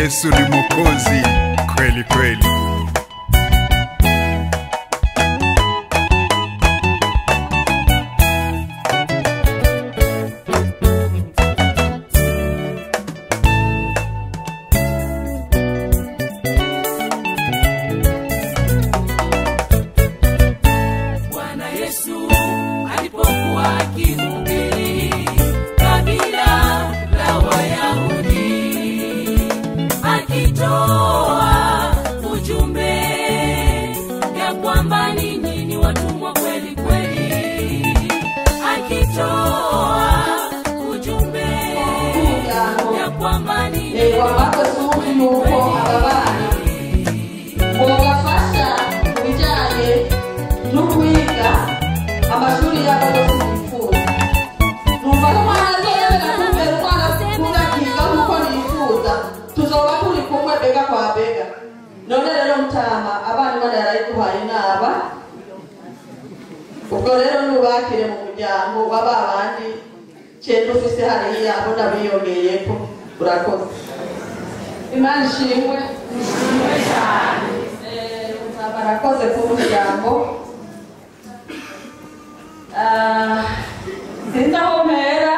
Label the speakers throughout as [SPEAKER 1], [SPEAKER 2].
[SPEAKER 1] Yesu ni Mwokozi kweli kweli.
[SPEAKER 2] Bwana Yesu alipokuwa akihubiri kabila la Wayahudi, akitoa ujumbe ya kwamba ninyi ni watumwa kweli kweli, akitoa ujumbe ya kwamba ninyi ni
[SPEAKER 3] wamaze kumva yuko aba bana bobafasha mu bijyanye no kwiga amashuri yabo yose bifuza numva ko umwana azobera kumbera umwana akunda kwiga nk'uko nifuza tuzoba turi kumwe bega kwa bega none rero mutama abana imana yarayiduhaye inaba ubwo rero nubakire mu muryango wa ba bandi cyenda ufise hariya abo nabiyongeyeko urakoze imana ishimwe ishimwe cyane barakoze ku muryango Ah, sinzi aho mpera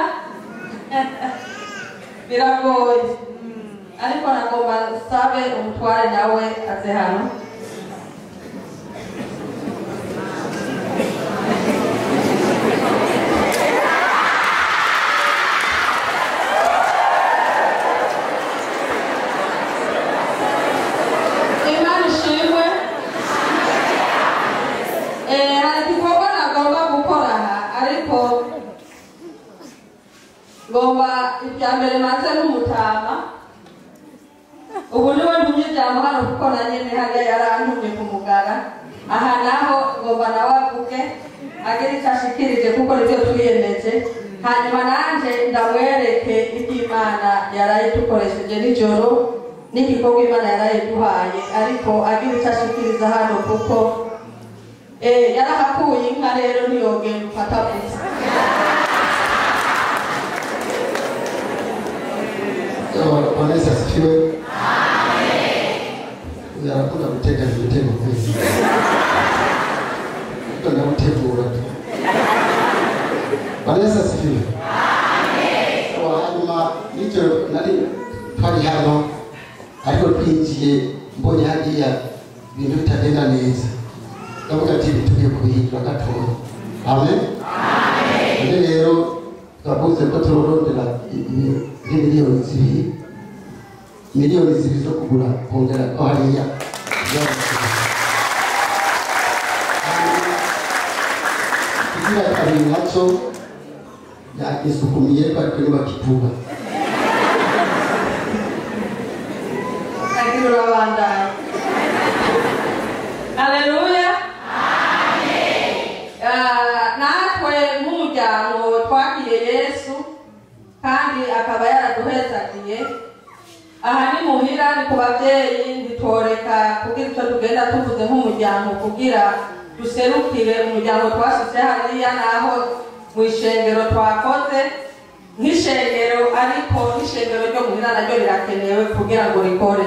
[SPEAKER 3] biragoye ariko nagomba nsabe umutware nawe aze hano imana ishimwe Eh, hari igikorwa nagomba gukora aha ariko ngomba ibya mbere maze n'umutama ubu niwe ntumye ijambo hano kuko na nyene hariya yarantumye ku mugara aha naho ngomba nawe avuge agire icyo ashikirije kuko nibyo twiyemeje hanyuma nanje ndamwereke iby'imana yarayidukoresheje nijoro n'igikorwa imana yarayiduhaye ariko agira icyo ashikiriza hano kuko eh, yarahakuye inka rero ntiyogenda ufata gusa
[SPEAKER 4] Bwana Yesu asifiwe. Yarakunda gutega ibitego kweli. Tuna gutegura tu. Bwana Yesu asifiwe. Sawa, hanyuma nijoro nari twari hano ariko twinjiye mbonye hariya ibintu bitagenda neza ndavuga ati tugiye kubihindura gatoya amen none rero twavuze ko turorondera nk'imiliyoni zibiri miliyoni zibiri zo kugura kongera ko hariya ikigira kabiri nacyo yagisukumiye ko ariko nibakivuga
[SPEAKER 3] agira urabandanya haleluya Ah, natwe nk'umuryango twakiriye yesu kandi akaba yaraduhezagiye aha ni muhira ni ku babyeyi ntitworeka kugira icyo tugenda tuvuze nk'umuryango kugira duserukire umuryango twashyize hariya naho mu ishengero twakoze nk'ishengero ariko n'ishengero ryo muhira naryo rirakenewe kugira ngo rikore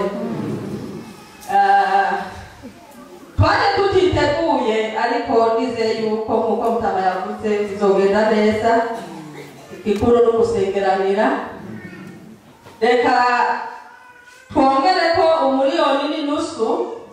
[SPEAKER 3] Ah, twari tutiteguye ariko nizeye yuko nk'uko mutama yavuze bizogenda neza igikuru no gusengeranira reka twongere ko umuriyoni n'inusu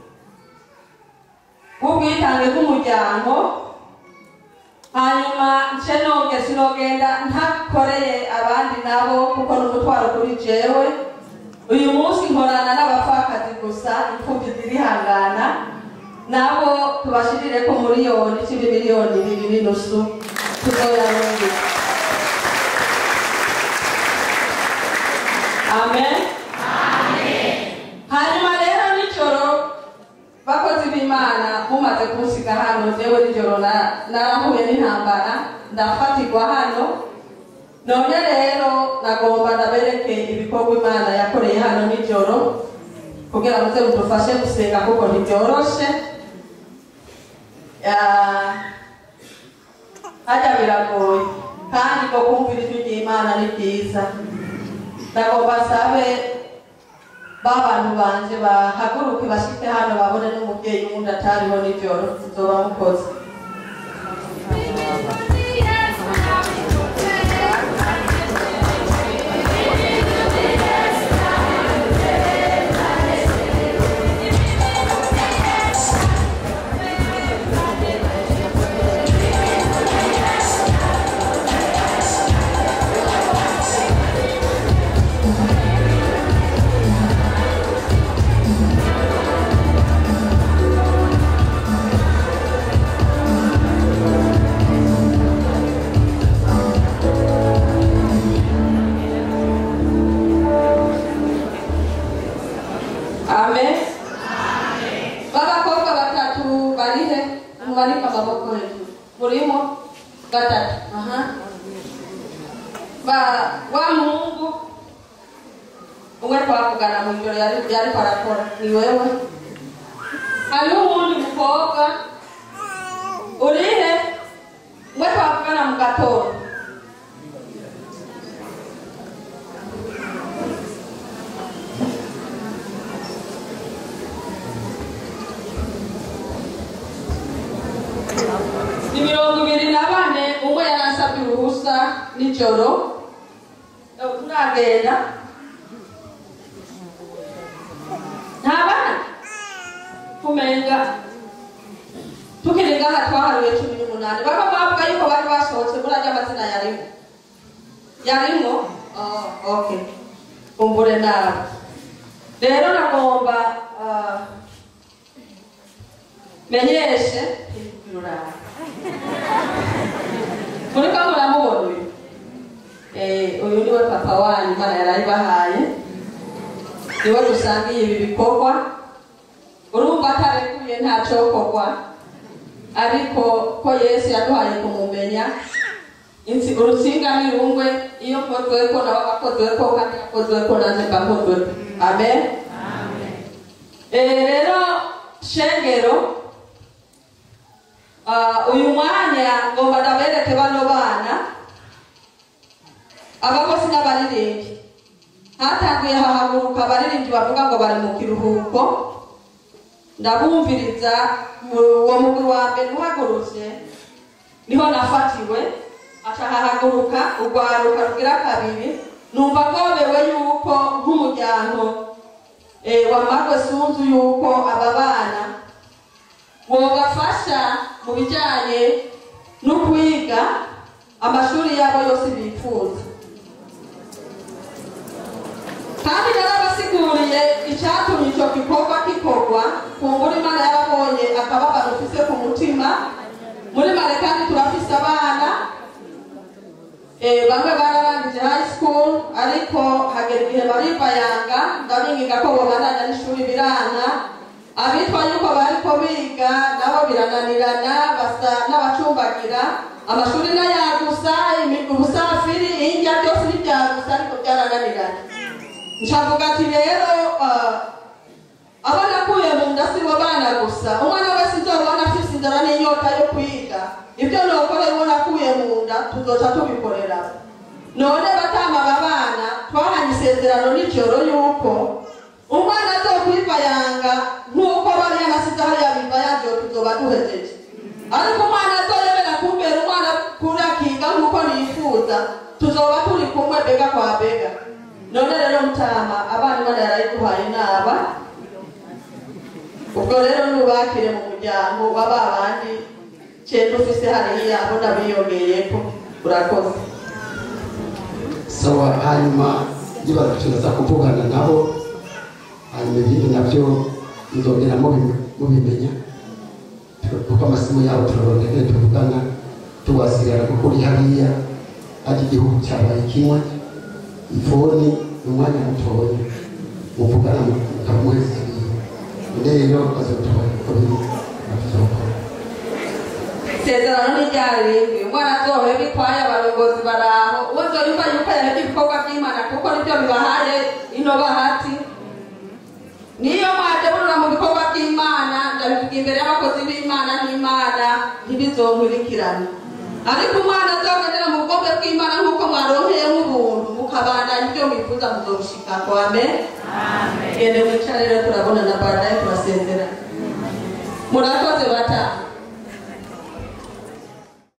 [SPEAKER 3] w'ubwitange bw'umuryango hanyuma nce noge sinogenda ntakoreye abandi nabo kuko n'umutwaro kuri jewe uyu munsi nkorana n'abapfakazi gusa imfubyi zirihangana nabo tubashirire ko miliyoni cumi miliyoni ibiri n'inusu tuzoyarungika amen hanyuma rero nijoro bakozi b'imana mumaze kunsiga hano jewe nijoro na- narahuye n'intambara ndafatirwa hano none rero nagomba nabereke ibikorwa imana yakoreye hano nijoro kugira muze mudufashe gusenga kuko ntibyoroshe Ah, hajya biragoye kandi ngo kumvira ijwi ry'imana ni byiza ndagomba sabe ba bantu banje bahaguruke bashike hano babone n'umubyeyi wundi atariho nijoro tuzoba mukoze amen b'abakobwa batatu barihe mumanike amaboko hejuru murimo gatatu aha ba wa muhungu umwe twavugana mu ijoro yari yariko arakora ni wewe hariho uwundi mukobwa urihe umwe twavugana mu gatondo ni mirongo ibiri na bane umwe yaransabye uruhusa nijoro turagenda nta bana tumenga tukiri ngaha twaharuye cumi n'umunani bamwe bavuga yuko bari basohotse muri ajya amazina yarimo yarimo oh, okay kumbure nabi rero nagomba ah, menyeshe rurara muriko muramubona uyu Eh, uyu niwe papa wanyu imana yarayibahaye niwe dusangiye ibi bikorwa urumva atarekuye ntacokorwa ariko ko yesu yaduhaye kumumenya Insi- urutsinga nirungwe iyo nkozweko nawe agakozweko kandi gakozweko nanje mbakozweko amen Eh, rero shengero Ah, uyu mwanya ngomba ndabereke bano bana abakozi n'abaririmbyi hatanguye hahaguruka abaririmbyi bavuga ngo bari mu kiruhuko ndabumviriza mu- uwo mugwi wa mbere uhagurutse niho nafatiwe aca hahaguruka urwaruka rugira kabiri numva ngobewe yuko nk'umuryango eh, wa magwe sunzu yuko aba bana wobafasha mu bijyanye no kwiga amashuri yabo yose bifuza kandi narabasiguriye icyatumye icyo gikorwa gikorwa ku nguru imana yarabonye akababaro ufise ku mutima muri mare kandi turafise abana Eh, bamwe bararangije high school ariko hagera igihe baribayanga ndabinginga ko bobandanya n'ishuri birana abitwa yuko bariko biga nabo birananirana basa n'abacumbagira amashuri n'ayagusa imi- ubusafiri indya byose n'ibyagusa ariko byarananirana ncavuga ati rero ah, abo nakuye mu nda si bo bana gusa umwana wese nzobona afise inzara n'inyota yo kwiga ibyo nokora uwo nakuye mu nda tuzoca tubikorera none batama aba bana twahanye isezerano nijoro yuko umwana azokwibayanga nk'uko bariya nasize hariya bibayangiwe tuzoba duhejeje ariko umwana azoyemera kumbera umwana kuri akiga nk'uko nifuza tuzoba turi kumwe bega kwa bega none rero mutama abana imana yarayiguhaye inaba ubwo rero nubakire mu muryango wa ba bandi cyenda ufise hariya abo nabiyongeyeko urakoze
[SPEAKER 4] sawa hanyuma niba tuza kuvugana nabo hanyuma ibindi nabyo nzongera mubi- mubimenya kuko amasimu yabo turaboneke tuvugana tuwasigara kuko uri hariya ari igihugu cyabaye kimwe ifoni ni umwanya mutoya muvugana mukamuheza rero bazotora uko biri bazokora
[SPEAKER 3] isezerano n'iryarindwi umwana azohe bitwaye abayobozi baraho uwo nzoriva yuko yareka ibikorwa by'imana kuko nibyo bibahaye ino bahati niyo mwaje murura mu bikorwa by'imana ndabivuga imbere y'abakozi b'imana n'imana ntibizonkurikirana ariko umwana azogendera mu bwombe bw'imana nk'uko mwaronkeyemo ubuntu mukabandanya ibyo mwifuza muzobushika akwame gende mwicare rero turabonana baadaye turasezerana murakoze bata